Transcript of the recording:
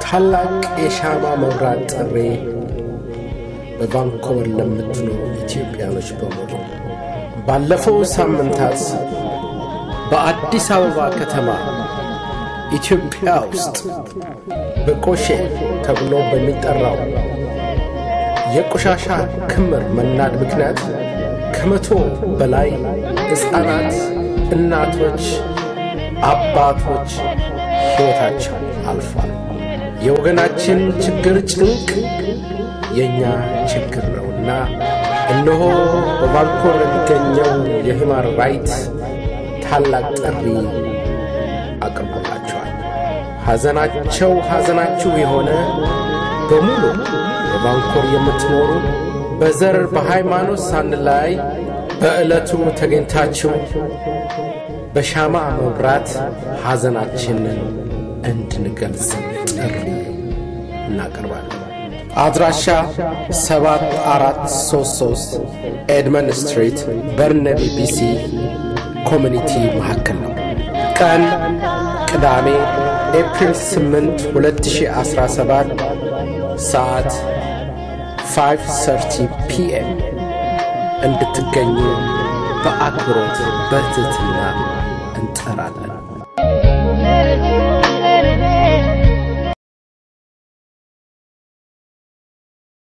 ታላቅ የሻማ መብራት ጥሪ በቫንኮቨር ለምትኖሩ ኢትዮጵያኖች በሙሉ ባለፈው ሳምንታት በአዲስ አበባ ከተማ ኢትዮጵያ ውስጥ በቆሼ ተብሎ በሚጠራው የቆሻሻ ክምር መናድ ምክንያት ከመቶ በላይ ሕፃናት፣ እናቶች፣ አባቶች ሕይወታቸው አልፏል። የወገናችን ችግር ጭንቅ የእኛ ችግር ነውና እነሆ በቫንኮቨር የሚገኘው የሂማን ራይት ታላቅ ጥሪ አቅርቦላቸዋል። ሐዘናቸው ሐዘናችሁ የሆነ በሙሉ በቫንኮቨር የምትኖሩ በዘር በሃይማኖት ሳንለያይ በዕለቱ ተገኝታችሁ በሻማ መብራት ሐዘናችንን እንድንገልጽ ጥሪ እናቀርባለን። አድራሻ 7433 ኤድመን ስትሪት በርነቢ ቢሲ ኮሚኒቲ መካከል ነው። ቀን ቅዳሜ ኤፕሪል 8 2017 ሰዓት 5:30 ፒኤም እንድትገኙ በአክብሮት በትህትና እንጠራለን።